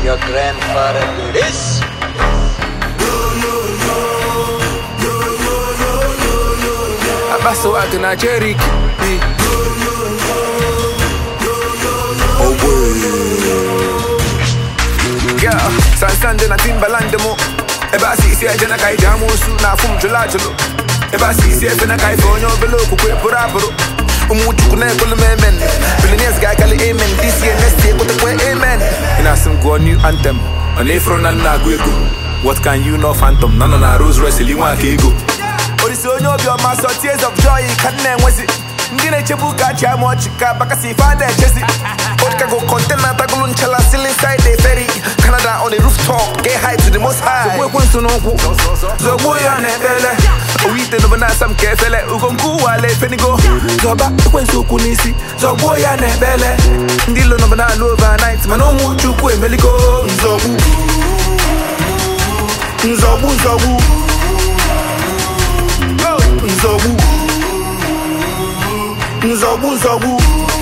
your grandfather do this? Abaso watu na Cherokee Yeah, Sansande na Timbaland mo Eba sisi eje na kai jamu su na fum jula julo Eba sisi efe na kai fonyo belo kukwe pura puro Umu chuku na ekolo memen Billionaires guy kali amen This year next year kote kwe amen Ina sim go new anthem On afro na na gwego What can you know phantom Nana na Rose Royce liwa kego Orisi onye obi ọma sọ tears of joy ka nna enwezi ndị na-echebu ka achị ama ọchị ka bakasi ife ada echezi Odikago container tagulu nchala still inside the ferry Canada on the rooftop get high to the most high Zogbu ekwensu n'ụkwụ Zogbu ya na-ekpele Owite n'obe na-asa m ka efele Ugo nkwu wale fenigo Zọba ekwensu okwu n'isi Zogbu ya na-ekpele Ndị ilo n'obe na-alụ overnight Mana ụmụ chukwu emeligo Nzogbu Nzogbu nzogbu nzogbu nzogbu nzogbu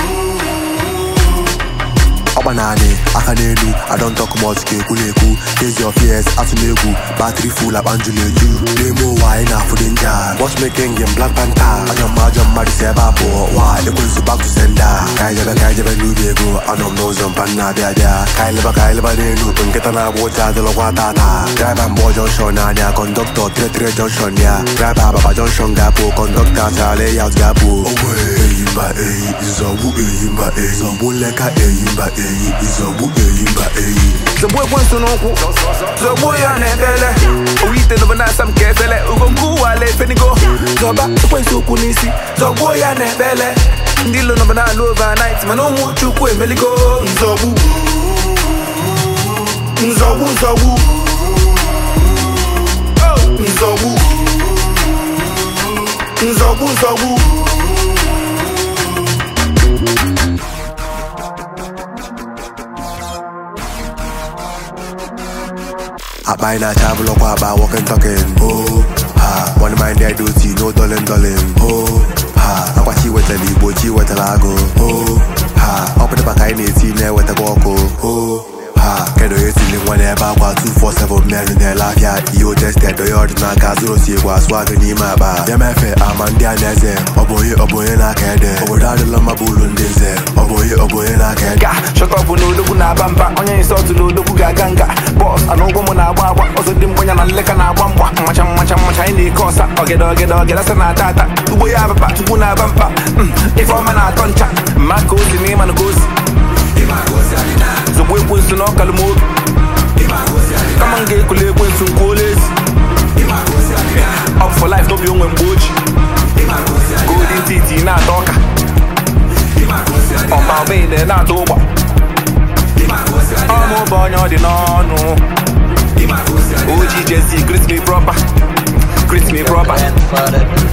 ọkpa naanị aka n'elu I don't talk much ka ekwu na-ekwu face your fears atụ n'egwu battery full akpa njụ na-eju n'ime ụwa anyị na-afụ dị nja watchmaking game Black Panther ajọ mma ajọ mmadụ si ebe a pụọ wa ekwensu back to sender ka anyị jebe ka anyị jebe n'ubi ego anọ m n'ụzọ mpa nna abịa abịa ka anyị leba ka anyị leba n'elu nkịta na-agba ụcha adịlọkwa tata driver mgbọ junction n'anya kọndọktọ tire junction ya driver ababa junction ga-apụ kọndọktọ achara layout ga-apụ ogbe eyimba eyi nzọgbu eyimba eyi nzọgbu nleka eyimba eyi nzọgbu eyimba eyi Zogbu ekwensu n'ụkwụ Zogbu ya na-ekpele Owite n'obe na-asa m ka efele Ugo nkwu wale fenigo Zọba ekwensu okwu n'isi Zogbu ya na-ekpele Ndị ilo n'obe na-alụ overnight Mana ụmụ chukwu emeligo Nzogbu Nzogbu nzogbu Nzogbu Nzogbu nzogbu akpa anyị na-acha abụlọkwa akpa walking talking oh ha one mind there duty no dolin dolin oh ha akwachi wetara igbo chi wetara agụ oh ha ọ pụtaba ka anyị na-eti na-ewetakwa ọkụ oh ha kedu onye tiri nwa n'ebe akwa 247 mmenụ na-ele afịa ihe otested onye ọdịnaka zụrụ osi egwu asụ agụ n'ime akpa bịa mefe ama ndị a na-eze ọ bụ onye ọ bụ onye na-aka ede obodo adịla mma bụ ụlọ ndị eze ọ bụ onye ọ bụ onye na-aka ede Ga shọtọpụ na odogwu na-aba mba Onye nsọtụ na odogwu ga-aga nga Bọs ana ụgwọ m na-agba agba Ọzọ dị mgbanya na nleka na-agba mgba Mmacha mmacha mmacha anyị na-eke ọsa Ọgede ọgede ọgede asa na-ata ata Ugbo ya ababa chukwu na-aba mpa Mm, Ife ọma na-atọ ncha Mma ka ozi na ịma na ka ozi Zogbu ekwensu na ọkalụ m obi Kama m ga-ekule ekwensu nkwuola ezi Up for life n'obi onwe mgbe oji Golden titi na-ata ọka ọma ọbịa na-ata ụgba ọmụ bụ onye ọ dị n'ọnụ oji jezi greet me proper greet me proper Grandfather do